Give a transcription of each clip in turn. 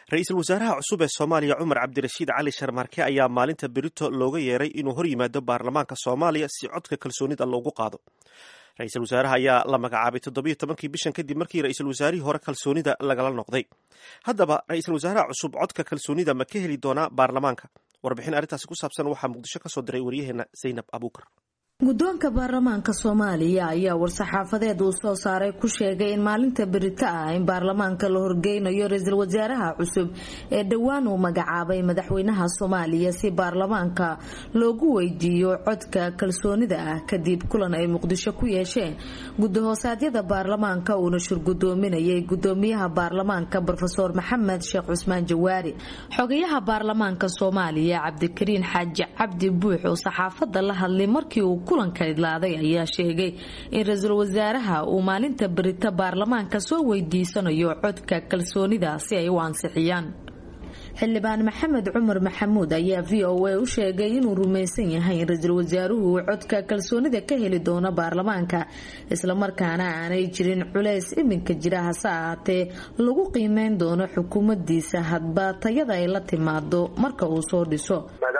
ra-iisul wasaaraha cusub ee soomaaliya cumar cabdirashiid cali sharmaarke ayaa maalinta berito looga yeeray inuu hor yimaado baarlamaanka soomaaliya si codka kalsoonida loogu qaado ra-iisul wasaaraha ayaa la magacaabay toddobiyo tobankii bishan kadib markii ra-iisul wasaarihii hore kalsoonida lagala noqday haddaba ra-iisul wasaaraha cusub codka kalsoonida ma ka heli doonaa baarlamaanka warbixin arrintaasi ku saabsan waxaa muqdisho ka soo diray waryaheena zaynab abuukar guddoonka baarlamaanka soomaaliya ayaa war-saxaafadeed uu soo saaray ku sheegay in maalinta berito ah in baarlamaanka la horgeynayo ra-iisul wasaaraha cusub ee dhowaan uu magacaabay madaxweynaha soomaaliya si baarlamaanka loogu weydiiyo codka kalsoonida ah kadib kulan ay muqdisho ku yeesheen gudahoosadyada baarlamaanka uuna shurgudoominayay gudoomiyaha baarlamaanka rofeor maxamed sheekh cusmaan jawaari xogayaha baarlamaanka soomaaliya cabdikariin xaaji cabdi buux oo saxaafada la hadlay markii uu kulanka idlaaday ayaa sheegay in ra-iisul wasaaraha uu maalinta berito baarlamaanka soo weydiisanayo codka kalsoonida si ay u ansixiyaan xildhibaan maxamed cumar maxamuud ayaa v o a u sheegay inuu rumaysan yahay in ra-iisul wasaaruhu uu codka kalsoonida ka heli doono baarlamaanka islamarkaana aanay jirin culays iminka jira hase ahaatee lagu qiimeyn doono xukuumadiisa hadba tayada ay la timaado marka uu soo dhiso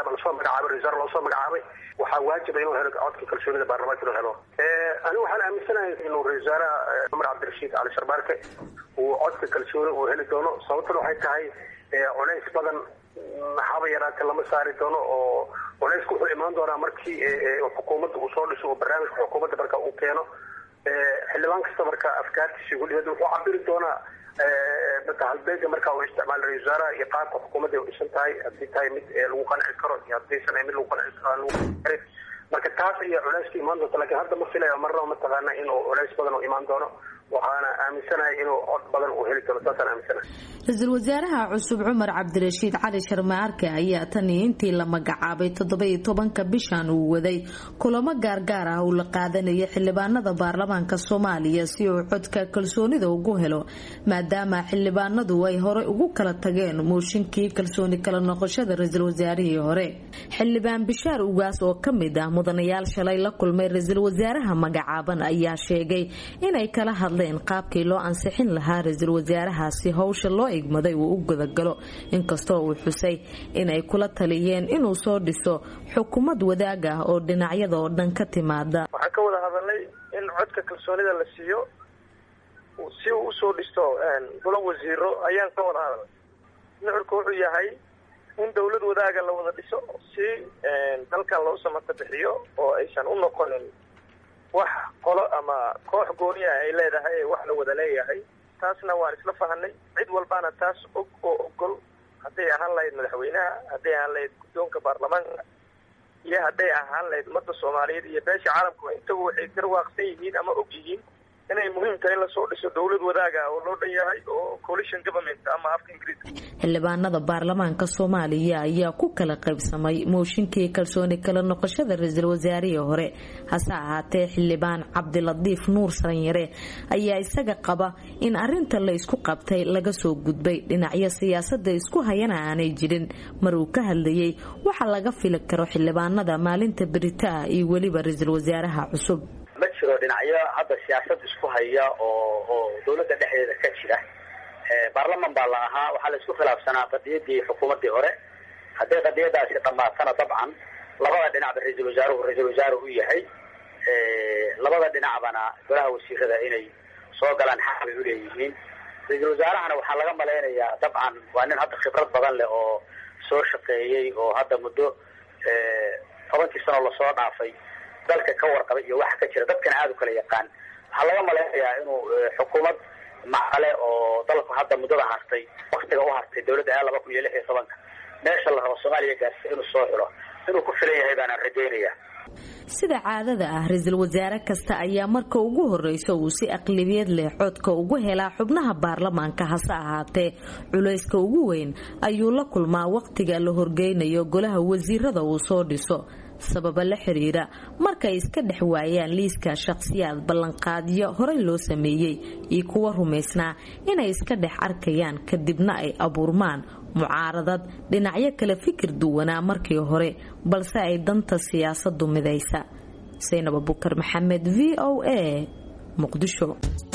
waxaa waajiba inuu helo codka kalsoonida baarlamaanka inuu helo anigu waxaan aaminsanahay inuu ra-isul wasaaraha cumar cabdirashiid cali sharbaarke uu codka kalsooni uu heli doono sababtuna waxay tahay culays badan haba yaraate lama saari doono oo culaysku wuxuu imaan doonaa markii xukuumadda uu soo dhiso oo barnaamijka xukuumadda marka uu keeno xildhibaan kasta marka afkaartiisa gudhigeeda wuxuu cabiri doonaa halbeega marka uu isticmaala ra-isul wasaaraha iyo qaabka xukuumadda ay u dhisan tahay haddii tahay mid lagu qanci karo iyo haddaysan mid lagu qanci karo marka taas ayaa culayska imaan doonta lakin hadda ma filayo marnaba mataqaana inuu culays badan uu imaan doono waxaana aaminsanahay inuu cod badan uu heli doono saasaan aaminsanahay ra-iisul wasaaraha cusub cumar cabdirashiid cali sharmaarke ayaa tanii intii la magacaabay toddoba-iyo tobanka bishan uu waday kulamo gaargaar ah uu la qaadanayay xildhibaanada baarlamaanka soomaaliya si uu codka kalsoonida ugu helo maadaama xildhibaanadu ay horey ugu kala tageen mooshinkii kalsooni kala noqoshada ra-iisul wasaarihii hore xildhibaan bishaar ugaas oo kamid ah mudanayaal shalay la kulmay ra-iisul wasaaraha magacaaban ayaa sheegay inay kala hadleen qaabkii loo ansixin lahaa ra-iisul wasaarahaasi howsha loo igmaday uu u gudagalo inkastoo uu xusay inay kula taliyeen inuu soo dhiso xukuumad wadaag ah oo dhinacyada oo dhan ka timaada waxaan ka wada hadalnay in codka kalsoonida la siiyo si uu usoo dhisto golo wasiiro ayaan ka wada hadalnay nucurka wuxuu yahay in dawlad wadaaga la wada dhiso si dalkan loo samata bixiyo oo aysan u noqonin wax qolo ama koox gooni ah ay leedahay ee wax la wada leeyahay taasna waan isla fahanay cid walbaana taas og oo ogol hadday ahaan lahayd madaxweynaha hadday ahaan lahayd guddoonka baarlamaanka iyo hadday ahaan lahayd ummadda soomaaliyeed iyo beesha caalamkuba intaba waxay garwaaqsan yihiin ama og yihiin inay muhiim tahay in lasoo dhiso dowlad wadaaga oo loo dhan yahay oo coalition government ama afka ingiriiska xildhibaanada baarlamaanka soomaaliya ayaa ku kala qaybsamay mooshinkii kalsooni kala noqoshada ra-iisul wasaarihii hore hase ahaatee xildhibaan cabdilatiif nuur saranyare ayaa isaga qaba in arinta la isku qabtay laga soo gudbay dhinacyo siyaasada isku hayana aanay jirin mar uu ka hadlayay waxa laga fili karo xildhibaanada maalinta berita ah iyo weliba ra-iisul wasaaraha cusub ma jiro dhinacyo hadda siyaasad isku haya oo oo dawladda dhexdeeda ka jira baarlaman baa la ahaa waxaa la isku khilaafsanaa qadiyadii xukuumaddii hore hadday qadiyadaasi dhammaatana dabcan labada dhinacba ra-iisul wasaaruhu ra-iisul wasaare u yahay labada dhinacbana golaha wasiirada inay soo galaan xaq bay uleeyihiin ra-iisul wasaarahana waxaa laga malaynayaa dabcan waa nin hadda khibrad badan leh oo soo shaqeeyey oo hadda muddo tobankii sano lasoo dhaafay dalka ka warqabay iyo waxa ka jira dadkana aada u kala yaqaan waxaa laga malaynayaa inuu xukuumad macale oo dalku hadda muddada hartay waktiga u hartay dawladda a laba kun iyo lix iyo tobanka meesha la rabo soomaaliya gaarsiya inuu soo xilo inuu ku filan yahay baanaan rajaynaya sida caadada ah ra-iisul wasaare kasta ayaa marka ugu horeysa uu si aqlabiyad leh codka ugu helaa xubnaha baarlamaanka hase ahaatee culayska ugu weyn ayuu la kulmaa wakhtiga la horgeynayo golaha wasiirada uu soo dhiso sababa la xiriira markay iska dhex waayaan liiska shaqhsiyaad ballanqaadyo horey loo sameeyey iyo kuwa rumaysnaa inay iska dhex arkayaan kadibna ay abuurmaan mucaaradad dhinacyo kale fikir duwanaa markii hore balse ay danta siyaasadu midaysa saynab abukar maxamed v o a muqdisho